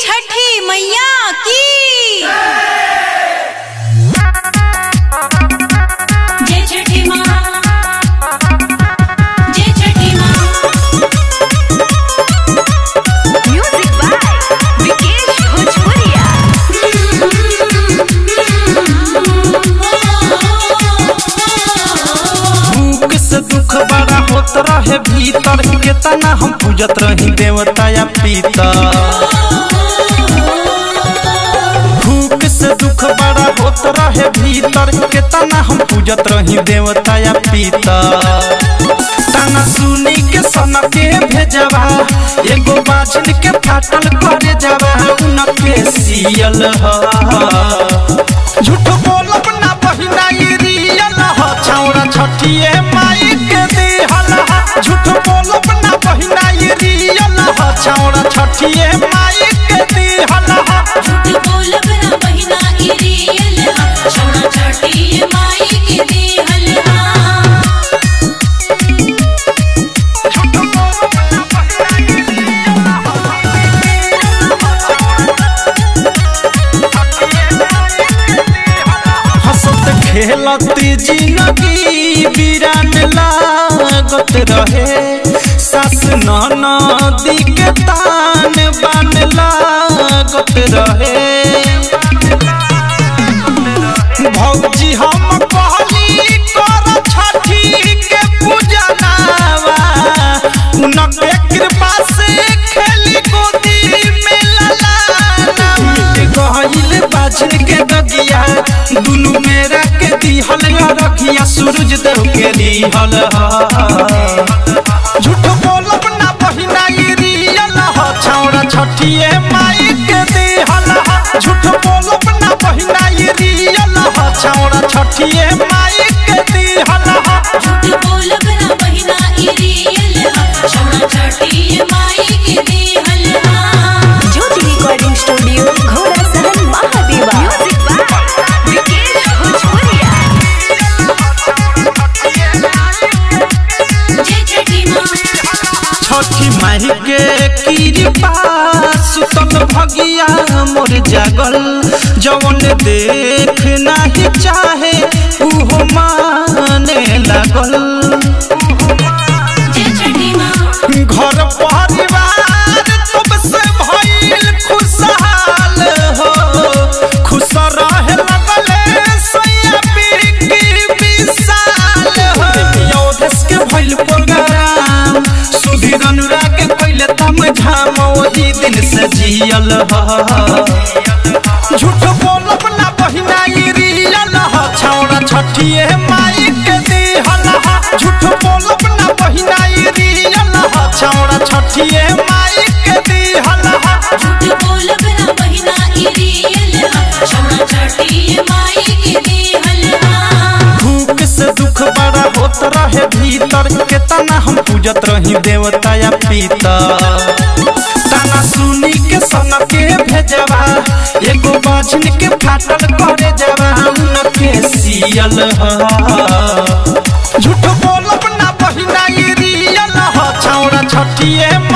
छठी मैया की जय छठी माँ जय छठी माँ म्यूजिक बाय विकेश भोजपुरिया भूख से दुख बड़ा होत रहे भीतर केतना हम पूजत रही देवता या पीतर भूख से दुख बड़ा होत रहे भीतर केतना हम पूजत रही देवता या पीतर ताना सुनी के सन के भेजवा एगो बाछन के फाटल करे जावा उनके सियल ह झूठ बोलब ना बहिना ई रियल ह छौरा छठिए माई के दिहल ह झूठ बोलब ना बहिना ई रियल ह छौरा छठिए माई के दिहल ह झूठ बोलब ना बहिना ई रियल हा छोड़ा छठी माई के देहल हा झूठ बोलब ना बहिना ई रियल हंसत खेलत जिंदगी वीरान लागत रहे सास नदी के तान बान लागत रहे भौजी हम कहली कर छठी के पूजनावा उनके कृपा से खेली गोदी में ललाना गहिल बाछड़ के गगिया दुनु मेरा के दिहल रखिया सूरज देव के दिहल झूठ बोलब ना बहिना ई रियल ह छौरा छठिए माई के दिहल झूठ बोलब ना बहिना ई रियल ह छौरा छठिए माई के दिहल झूठ बोलब ना बहिना ई रियल हा छोड़ा छठी माई के देहल हा ज्योति रिकॉर्डिंग स्टूडियो घोड़ा सहन महादेवा म्यूजिक बाय विकेश भोजपुरिया जय छठी माँ छठी माही के कृपा सुतल भगिया मोर जागल जवन देख नाही चाहे उहो माने लागल जय छठी माँ घर परिवार तब से भइल खुशहाल हो खुश रहे लगले सैया बिकी विशाल हो योधेश के भइल प्रोग्राम सुधीर अनुराग के पहले तम झाम वही दिन से जियल ह झूठ बोलब ना बहिना ई रियल ह छौरा छठिए माई के दिहल ह झूठ बोलब ना बहिना ई रियल ह छौरा छठिए माई के दिहल ह झूठ बोलब ना बहिना ई रियल हा छोड़ा छठी माई के देहल हा भूख से दुख बड़ा होत रहे भीतर केतना हम पूजत रही देवता या पीतर ताना सुनी के सन के भेजवा एगो बाझिन के फाटल करे जवा उनके सियल ह झूठ बोलब ना बहिना ई रियल ह छौरा छठिए